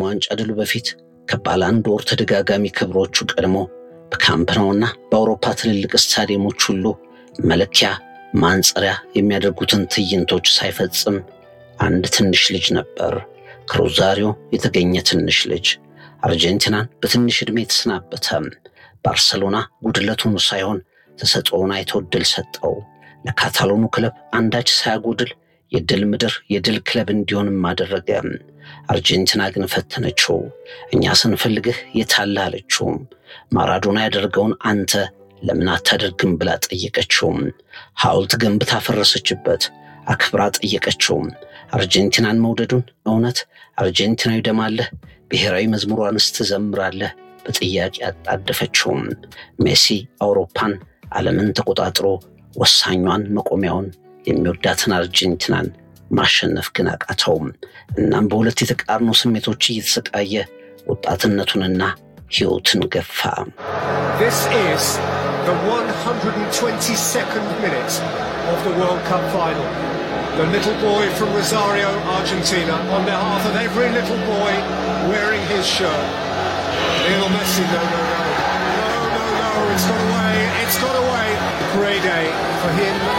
ዋንጫ ድሉ በፊት ከባለአንድ ወር ተደጋጋሚ ክብሮቹ ቀድሞ በካምፕ ናውና በአውሮፓ ትልልቅ ስታዲየሞች ሁሉ መለኪያ ማንጸሪያ የሚያደርጉትን ትዕይንቶች ሳይፈጽም አንድ ትንሽ ልጅ ነበር። ከሮዛሪዮ የተገኘ ትንሽ ልጅ አርጀንቲናን በትንሽ ዕድሜ የተሰናበተ ባርሰሎና ጉድለቱን ሳይሆን ተሰጥኦውን አይቶ ድል ሰጠው። ለካታሎኑ ክለብ አንዳች ሳያጎድል የድል ምድር የድል ክለብ እንዲሆንም አደረገ። አርጀንቲና ግን ፈተነችው። እኛ ስንፈልግህ የታለ አለችው። ማራዶና ያደርገውን አንተ ለምን አታደርግም ብላ ጠየቀችው። ሐውልት ገንብታ ፈረሰችበት። አክብራ ጠየቀችው። አርጀንቲናን መውደዱን እውነት አርጀንቲናዊ ደም አለህ? ብሔራዊ መዝሙሯንስ ትዘምራለህ? በጥያቄ አጣደፈችውም። ሜሲ አውሮፓን ዓለምን ተቆጣጥሮ ወሳኟን መቆሚያውን የሚወዳትን አርጀንቲናን ማሸነፍ ግን አቃተውም። እናም በሁለት የተቃርኖ ስሜቶች እየተሰቃየ ወጣትነቱንና ሕይወትን ገፋ። This is the 122nd minute of the World Cup final. The little boy from Rosario, Argentina, on behalf of every little boy wearing his shirt. Lionel Messi, no, no, no. No, no, no, it's got away, it's got away. Great day for him